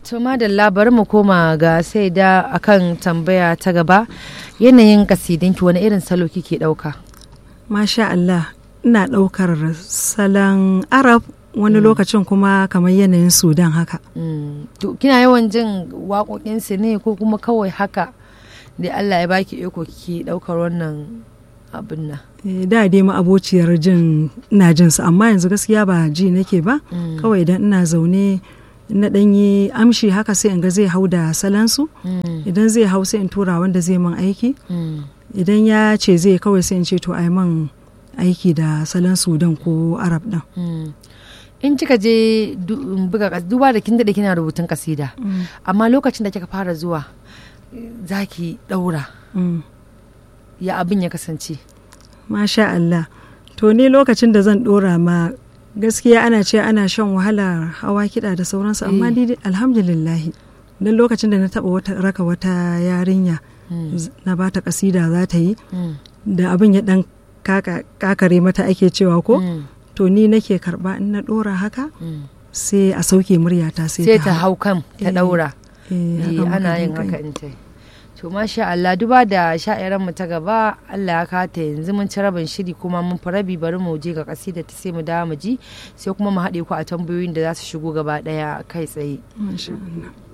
To madalla bari mu koma ga sai da akan tambaya ta gaba yanayin kasidinki wani irin salo kike ɗauka? Masha Allah, ina ɗaukar salon Arab wani lokacin kuma kamar yanayin Sudan haka. Mm. To kina yawan jin waƙoƙinsu ne ko kuma kawai haka da Allah ya baki iko kike ɗaukar wannan abin nan? Eh, Da dai abociyar jin ina jin su amma yanzu gaskiya ba ji nake ba. Mm. Kawai idan ina zaune na ɗan yi amshi haka sai in ga zai hau da salansu. Mm. Idan zai hau sai in tura wanda zai min aiki. Mm. Idan ya ce zai kawai sai in ce to ai man aiki da salon Sudan ko Arab ɗin. Mm. In kika je du- buga kas- duba da kin daɗe kina rubutun kasida amma lokacin da kika fara zuwa za ki ɗaura Mm. ya abin ya kasance. Masha Allah. To ni lokacin da zan dora ma gaskiya ana ce ana shan wahalar hawa kiɗa da sauransu amma Eh. ni dai alhamdulillahi. Don lokacin da na taɓa wata, raka wata yarinya Mm. z- na bata kasida za ta yi Mm. da abin ya ɗan kaka- kakare mata ake cewa ko Mm. to ni nake karba in na dora haka Mm. sai a sauke muryata sai, sai ta hau kan ta Eh, ɗaura. Eh, Eh, haka muka ana yin dinga yi. haka in ta yi. to masha Allah duba da sha'iran mu ta gaba Allah ya kata yanzu mun ci rabin shiri kuma mun fi rabi bari mu je ga kasida ta sai mu dawo mu ji sai kuma mu haɗe ku a tambayoyin da za su shigo gaba ɗaya kai tsaye Masha Allah.